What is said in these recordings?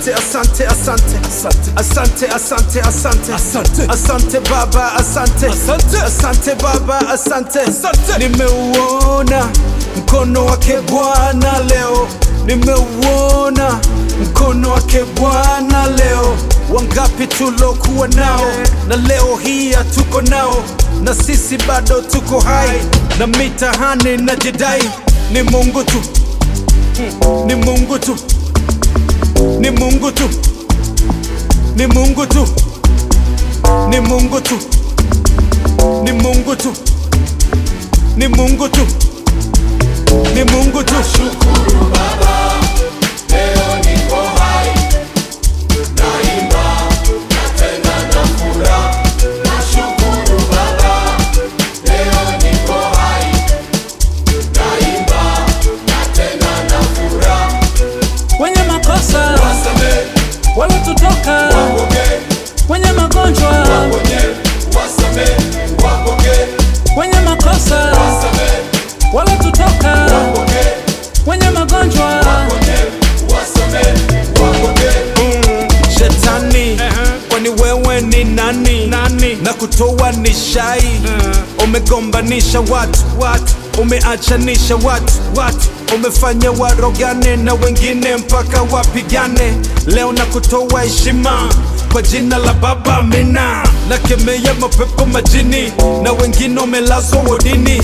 asante asante asante asante asante asante Asante. asante baba asante Asante. asante baba asante nimeuona mkono wake bwana leo nimeuona mkono wake bwana leo wangapi tulokuwa nao na leo hii hatuko nao na sisi bado tuko hai na mitahani na jidai ni mungu tu ni mungu tu ni mungu tu ni mungu tu ni mungu tu ni mungu tu ni mungu tu ni mungu tu Shukuru Baba, leo niko hai, naimba na tena na furaha. Nashukuru Baba, leo niko hai, naimba na tena na furaha. wenye makosa Wasamehe, waliotutoka wapokee, wenye magonjwa waponye, wasamehe, wapokee, wenye makosa wasamehe, waliotutoka wapokee, wenye magonjwa waponye, wasamehe, wapokee. shetani kwani wewe ni nani, Nani? na kutoa ni shai umegombanisha watu watu umeachanisha watu watu umefanya warogane na wengine mpaka wapigane leo na kutoa heshima kwa jina la baba mina na kemea mapepo majini na wengine umelazwa wodini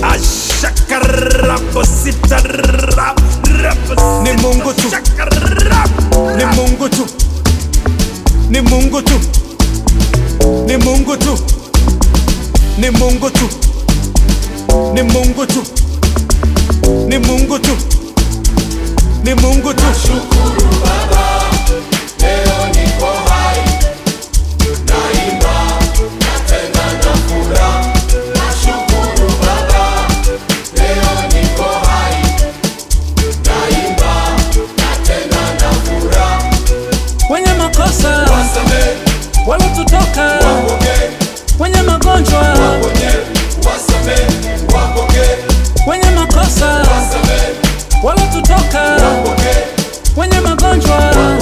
ashakarapositarap ni mungu tu ni mungu tu ni Mungu tu, ni Mungu tu, ni Mungu tu, ni Mungu tu, ni Mungu tu, ni Mungu tu. Shukuru Baba, leo niko hai, naimba na tena na furaha. Nashukuru Baba, leo niko hai, naimba na tena na furaha. wenye makosa Wasamehe, waliotutoka wapokee, wenye magonjwa waponye, wasamehe, wapokee, wenye makosa wasamehe, waliotutoka wapokee, wenye magonjwa